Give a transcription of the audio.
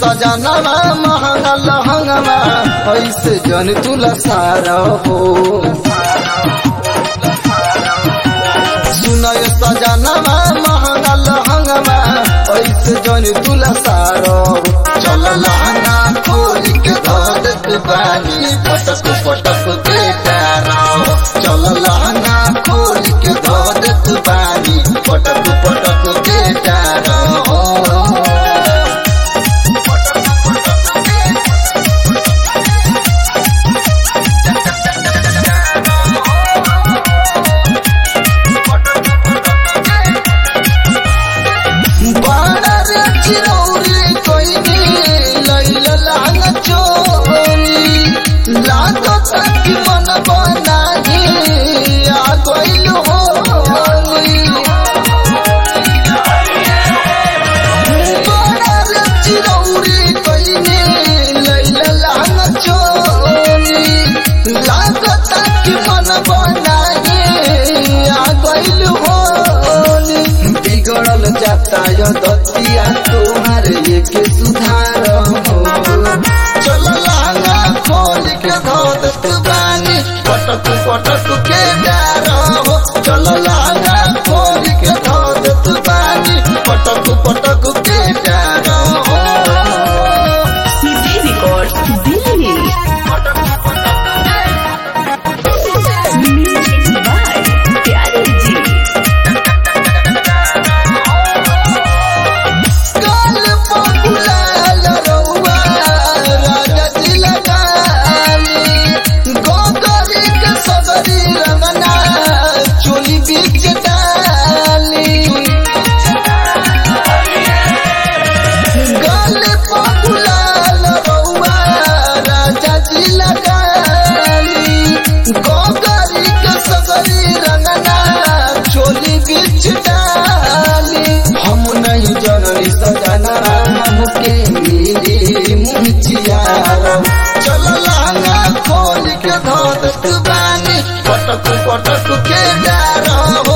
सजनवा महंगा लहंगवा ऐसे जन तुला सारा हो सुनय सजनवा महंगा लहंगवा ऐसे जन तुला सारा चल लहंगा खोल के धरत बानी पटक पटक के तारा चल लहंगा खोल के धरत बानी पटक पटक के तारा बाड़ा रे चिरौरी कोइनी लैला लांग चोरी लागो तक मन बनाही आ गइल होली बाड़ा रे चिरौरी कोइनी लैला लांग चोरी लागो तक मन बनाही आ गइल होली बिगड़ल जाता यो दतिया तोहार एक सुधार हो चल लांगा खोल के धोत बानी पटक पटक के डार हो चल लांगा खोल के धोत बानी पटक पटक के डार हो सीधी रिकॉर्ड दिल्ली म्यूजिक बाय प्यारे जी काल पगुलाल रउआ राजा जी लगाली गोगरी के सगरी रंगना चोली बीच डाली काल पगुलाल रउआ राजा जी लगाली गोगरी के सगरी रंगना चोली बीच डाली हम नहीं जननी सजना हमके मिली मुंचियार चल लांगा खोल के धोत बानी पटक पटक के डार हो